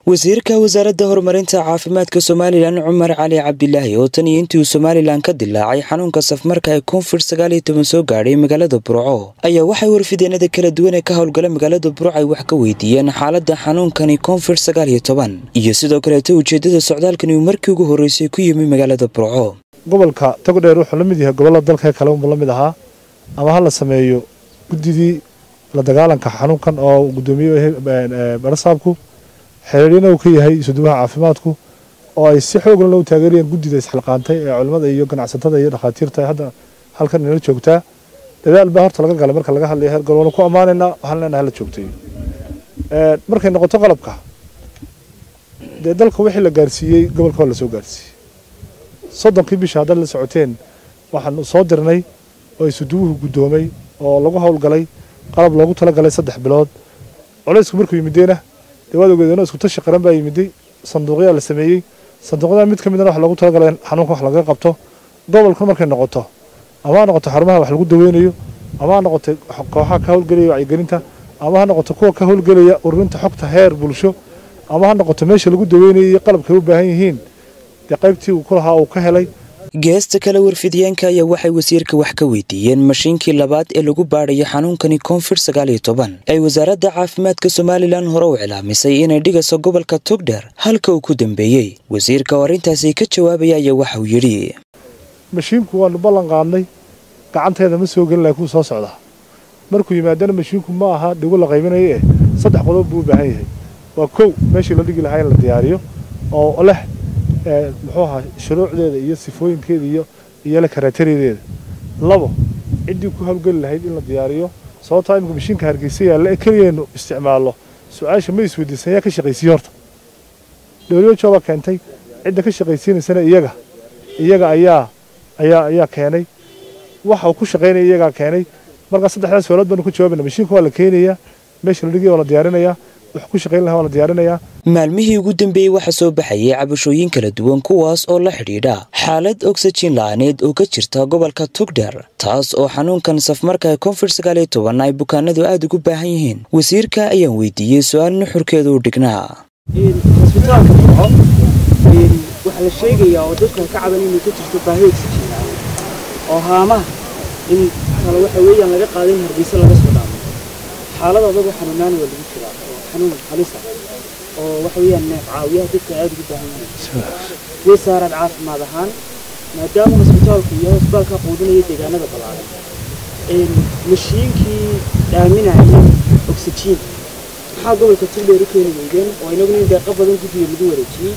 wasiirka wasaaradda horumarinta caafimaadka somalilan cumar cali cabdilaahi oo tan iyo intii uu somalilan ka dilaacay xanuunka safmarka ee koonfur sagaal iyo toban soo gaadhay magaalada burco ayaa waxay warfideenada kala duwan ee ka howlgala magaalada burco ay wax ka weydiiyeen xaaladda xanuunkani koonfur sagaal iyo toban iyo sidoo kaleeta ujeeddada socdaalkani uu markii ugu horreysay ku yimi magaalada burco gobolka togdheer wuxuu la mid yahay gobollada dalka kale unba la mid ahaa ama ha la sameeyo guddidii la dagaalanka xanuunkan oo guddoomiye barasaabku xiriirina uu ka yahay isuduwaha caafimaadku oo ay si xoogna loo taageerayaan guddida isxilqaantay ee culimmada iyo ganacsatada iyo dhakhaatiirta hadda halkan inala joogtaa dadaal baa horta laga galay marka laga hadlayo heer gol waanu ku ammaanaynaa waxaan leenahay hala joogtay markay noqoto qalabka dee dalka wixii la gaarsiiyey gobolka waa la soo gaarsiiyey soddonkii bisha haddaad la socoteen waxaan soo dirnay oo isuduwuhu guddoomay oo lagu howlgalay qalab loogu talagalay saddex bilood culaysku markuu yimideena dee waad ogeedeen isku tashi qaran baa yimiday sanduuqyaa la sameeyey sanduuqyada mid ka midna wax loogu talagalay xanuunka wax lagaga qabto gobolku markay noqoto ama ha noqoto xarumaha wax lagu daweynayo ama ha noqoto kooxaha ka howlgelaya wacyigelinta ama ha noqoto kuwa ka howlgelaya ururinta xogta heer bulsho ama ha noqoto meesha lagu daweynayo iyo qalabkay u baahan yihiin dee qaybtii uu ku lahaa uu ka helay geesta kale warfidyaanka ayaa waxay wasiirka wax ka weydiiyeen mashiinkii labaad ee lagu baadhayo xanuunkani koonfur sagaal iyo toban ay wasaaradda caafimaadka somalilan hore u cilaamisay inay dhigayso gobolka togdheer halka uu ku dambeeyey wasiirka oo arrintaasi ka jawaabaya ayaa waxa uu yidhi mashiinku waanu ballan qaadnay gacanteeda ma soo gelin laha kuu soo socdaa markuu yimaadana mashiinku ma aha dhigo la qaybinayo eh saddex qodob buu u baahan yahay waa kow meeshii la dhigi lahaa in la diyaariyo oo leh muxuu ahaa shuruucdeeda iyo sifooyinkeeda iyo iyo la karaatarideeda labo ciddii ku hawlgeli lahayd in la diyaariyo sababtaa imika mashiinka hargeysa yaalla ee keligeenu isticmaallo su-aasha ma isweydiisan yaa ka shaqaysiiye horta dowliyajoo baa keentay cidda ka shaqaysiinaysana iyaga iyaga ayaa ayaa ayaa keenay waxa uu ku shaqaynaya iyagaa keenay markaa saddexdaas su'aalood baanu ku jawaabayna mashiinka waa la keenayaa meesha la dhigaya waa la diyaarinayaa wax ku shaqayn lahaa waa la diyaarinayaa maalmihii ugu dambeeyey waxaa soo baxayay cabashooyin kala duwan kuwaas oo la xidhiidha xaalad ogsajin la-aaneed oo ka jirta gobolka togdheer taas oo xanuunkan safmarka ee koonfur sagaal iyo toban ay bukaanadu aada ugu baahan yihiin wasiirka ayaan weydiiyey su-aal nuxurkeedu u dhignaa cisbitaalka burco waxaa la sheegayaa oo dadkan ka caban inay ka jirto baahi ogsajin la-aan oo haamaha in kale waxa weeyaan laga qaaday in hargeysa laga soo dhaamo xaalad adagu xanuunaana waa lagu jiraa oo xanuun halisa oo waxa weeyaan neef caawiyaha dadka aada ugu baahan yihiin wasaarad caafimaad ahaan maadaama hosbitaalku iyo hosbitaalka quudinaya deegaanada ballaaran mashiinkii dhaaminaya oxygen maxaa gobolka tugdheer u keeni weydeen oo inagu nin deeqo badan guddiga lagu wareejiyey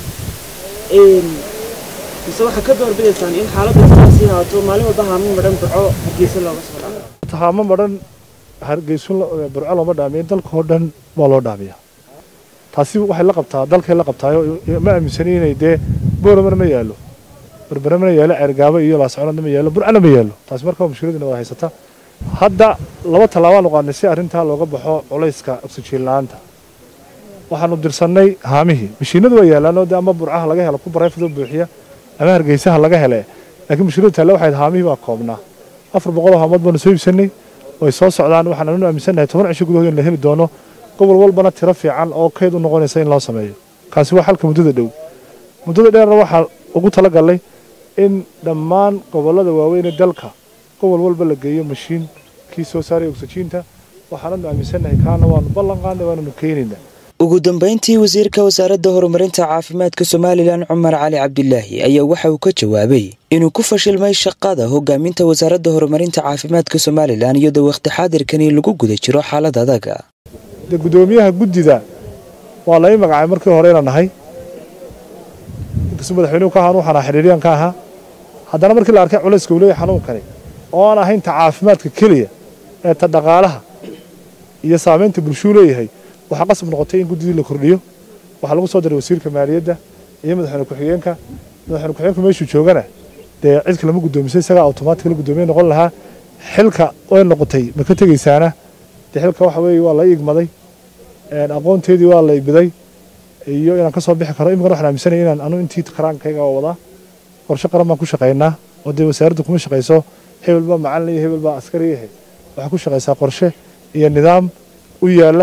mise waxaa ka doorbidaysaan in xaaladda sidaasii haato maalin walba haamo madhan burco hargeysa looga soo dhaamo haamo madhan hargeysun burco looma dhaamiyo dalka oo dhan waa loo dhaamiyaa taasi waxay la qabtaa dalkay la qabtaayo ma aaminsani inay dee booramana ma yaallo berbera mana yaallo ceergaabo iyo laasconadna ma yaallo burcana ma yaallo taasi marka mushkiladina waa haysata hadda laba tallaabaan uqaadnay si arrintaa looga baxo culayska oksijiin la-aanta waxaanu dirsannay haamihii mashiinadu waa yaallaanoo de ama burcaha laga helo ku barayfadoo buuxiya ama hargeysaha laga hele laakiin mushkiladu taale waxayd haamihii baa koobnaa afar boqoloo haamood baanu soo iibsannay way soo socdaan waxaan anu aaminsannahay toban cisho gudahood in la heli doono gobol walbana tiro fiican oo kayd u noqonaysa in loo sameeyo kaasi waa xalka muddada dhow muddada dheerna waxaa ugu talagalnay in dhammaan gobollada waaweyn ee dalka gobol walba la geeyo mashiin kii soo saaray ogsajiinta waxaananu aaminsannahay kaana waanu ballan qaadnay waananu keenaynaa ugu dambayntii wasiirka wasaaradda horumarinta caafimaadka somalilan cumar cali cabdilaahi ayaa waxa uu ka jawaabay inuu ku fashilmay shaqada hogaaminta wasaaradda horumarinta caafimaadka somalilan iyadoo wakhti xaadirkani lagu guda jiro xaalad adaga dee guddoomiyaha guddida waa lai magacaabay markii hore inaan nahay inkastoo madaxweynuhu ka ahaan waxaan ahaa xidhiiryan ka ahaa haddana markii la arkay culayska uu leeyahay xanuunkani oo aan ahayn ta caafimaadka keliya ee ta dhaqaalaha iyo saamaynta bulshuu leeyahay waxaa qasab noqotay in guddidii la kordhiyo waxaa lagu soo diray wasiirka maaliyadda iyo madaxweyne ku-xigeenka madaxweyne ku-xigeenku meeshuu joogana dee cid kalama guddoomisay isagaa automaatig la guddoomiye noqon lahaa xilka way noqotay ma ka tegaysaana dee xilka waxa weeye waa la igmaday aqoonteedii waa la ibiday iyo inaan ka soo bixi karo iminkana waxaan aaminsanaya inaan anu intii karaankayga oo wadaa qorshe qaran baan ku shaqaynaa oo dee wasaaradda kuma shaqayso hebel baa macalin iyo hebel baa askari yahay waxaa ku shaqaysaa qorshe iyo nidaam u yaalla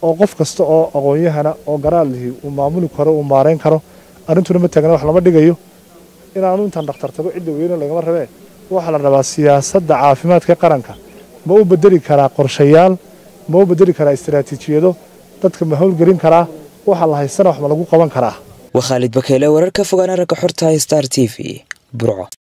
oo qof kasta oo aqoon-yahana oo garaad lihi uu maamuli karo uu maareyn karo arrintuna ma taagna wax lama dhigayo inaanu intaan dhakhtar tago cidda weyne lagama rabee waxaa la rabaa siyaasadda caafimaadka qaranka ma u bedeli karaa qorshayaal ma u bedeli karaa istaraatiijiyado dadka ma howlgelin karaa waxaa la haysana wax ma lagu qaban karaa waa khaalid bakeele wararka fogaana ragga xorta star t v burco